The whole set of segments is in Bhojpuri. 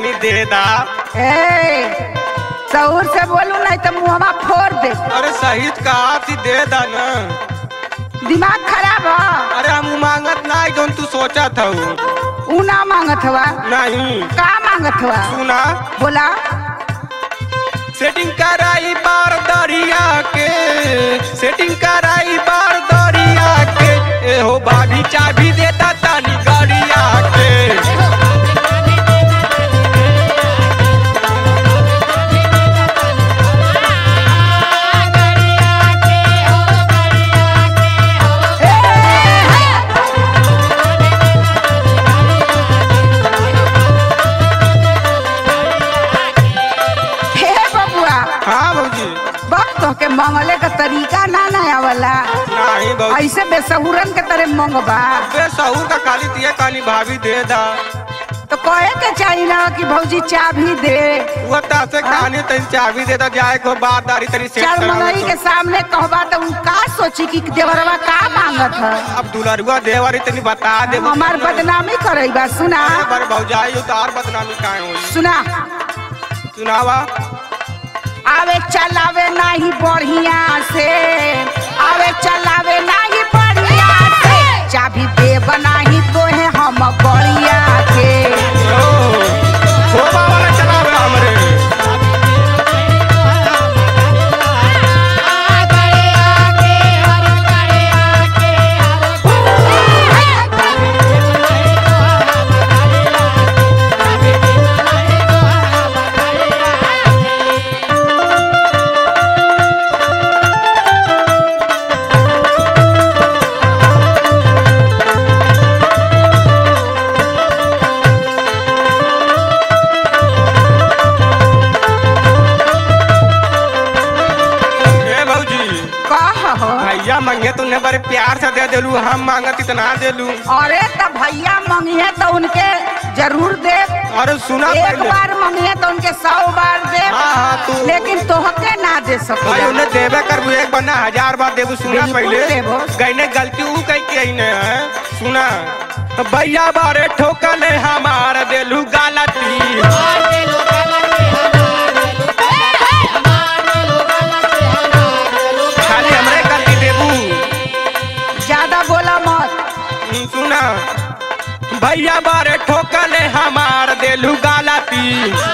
तनी दे दा ए सहूर से बोलू नहीं तो मुहवा फोड़ दे अरे सही कहा थी दे दा ना दिमाग खराब है अरे हम मांगत ना जोन तू सोचा था ऊ ना मांगत हुआ नहीं का मांगत हुआ सुना बोला सेटिंग कराई बार दरिया के सेटिंग कराई बार दरिया के ए हो बाभी चाबी देता तानी गरिया के हे बबुआ हाँ भौजी वक्त के मंगले का तरीका ना नया वाला नहीं भौजी ऐसे बेसहुरन के तरह मंगबा बे सहूर का काली तिये काली भाभी दे दा तो कहे के चाहिए ना कि भौजी चाबी दे वो तासे कहानी तनी चाबी दे दा जाए को बात दारी तनी सेट चार करा मंगई के सामने कहबा तो उ का सोची कि देवरवा का मांगत है अब दुलरुआ देवारी तनी बता दे हमार बदनामी करेगा सुना बार भौजाई उतार बदनामी काहे होई सुना सुनावा आवे चलावे नहीं बढ़िया से आवे चलावे नहीं बढ़िया से चाबी दे बनाही तो है हम बढ़िया के ओ खोबा वाला चलावे हमरे ए भौजी कह हो भैया मंगे तूने बड़े प्यार से दे देलू हम मांगत इतना देलू अरे तो भैया मंगिए तो उनके जरूर दे अरे सुना एक पहले बार मंगिए तो उनके सौ बार दे हाँ हाँ तू लेकिन तोहके ना दे भाई सके उन्हें देवे कर एक बना हजार बार देबू सुना बिल्कुल पहले देबो। गईने गलती ऊ कही के ही ने है सुना भैया बारे ठोकले हमार देलू गालती खाली हमरे गलती देबू ज्यादा बोला मत हम्म, सुना भैया बारे ठोकले हमार देलू गालती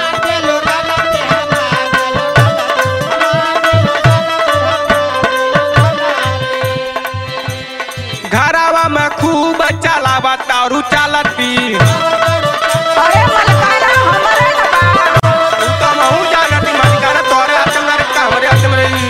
घरावा में खूब चलावा तारू चालती अरे मलकाना हमारे ना बा तू तो महू जानती मलिकाना तोरे हाथ में रखता हमरे हाथ में रही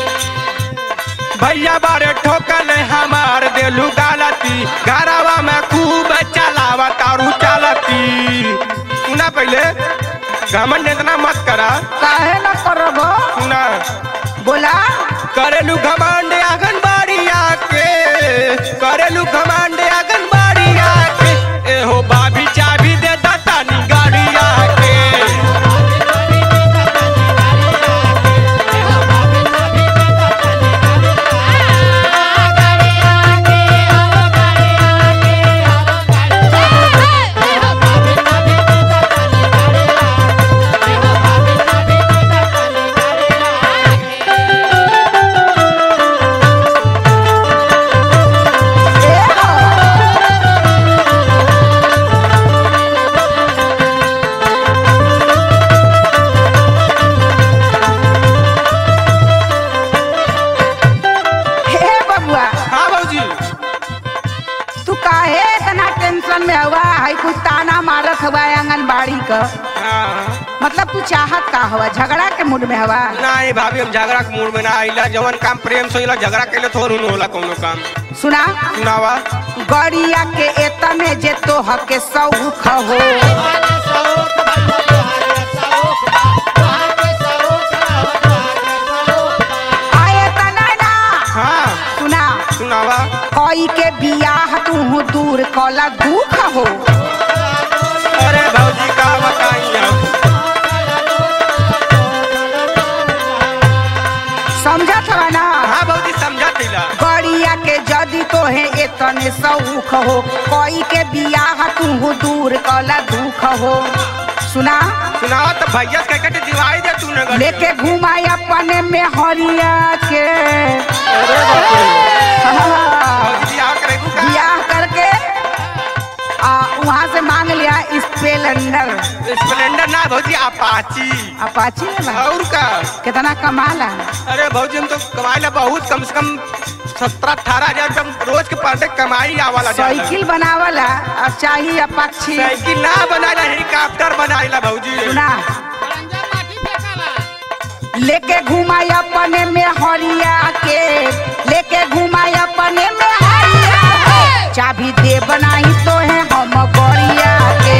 भैया बारे ठोकले हमार देलू गालती घरावा में खूब चलावा तारू चालती सुना पहले घमंड इतना मत करा काहे ना करबो सुना बोला करेलू घमंड आंगनबाड़ी आके करेलू घमंड आंगनबाड़ी आके ए हो बाभी चाबी दे दातानी गाड़ी आके ए हो हे बबुआ हाँ भौजी तू काहे इतना टेंशन में हुआ है कुछ ताना मारत हुआ है आंगनबाड़ी का हाँ मतलब तू चाहत का हुआ झगड़ा के मूड में हुआ नहीं भाभी हम झगड़ा के मूड में ना आइला जवन काम प्रेम से होला झगड़ा केले थोड़ू न होला कोनो काम सुना सुनावा गड़िया के एतने जे तोह के सौख हो आए तना ना हाँ सुना सुनावा कोई के बियाह तू दूर कला दुख हो अरे भौजी का बताई हम समझत हवा ना हाँ भौजी समझा दिला गड़िया के जदी तोहे एतने सौख हो कोई के बियाह तू दूर कला दुख हो सुना सुनाओ तो भैया से कह के दिवाई दे तूने गल लेके घुमाई अपने में हरिया के अरे बाप रे हाँ। भौजी बियाह करेगू का बियाह करके आ वहाँ से मांग लिया स्पेलेंडर स्प्लेंडर ना भौजी अपाची अपाची है बा। और का कितना कमाला अरे भौजी हम तो कमाई ला बहुत कम से कम सत्रह अठारह हजार रुपया रोज के पर डे कमाई आवाला ज्यादा। साइकिल बनावला अब चाहिए अपाची साइकिल ना बनाइला हेलीकॉप्टर बनाइला भौजी सुना लेके घुमाई अपने में हरिया के लेके घुमाई अपने में हरिया के चाबी दे बनाई तो है हम गड़िया के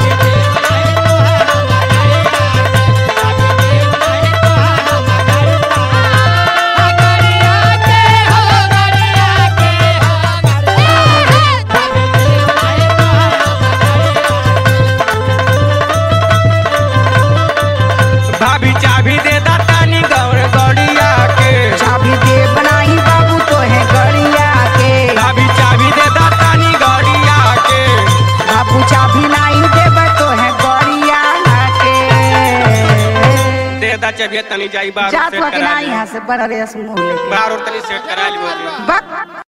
भाभी चाबी दे दातानी गौर गौड़िया के चाबी दे बनाई बाबू तो है गड़िया के भाभी चाबी दे दातानी गौड़िया के बाबू चाबी नहीं देब तो है गड़िया के दे दा चाबी तनी जाई बाहर जात सेट वकी करा ना यहाँ से बड़ा रेस मुँह लेके बाहर और तनी सेट करा ली भौजी बक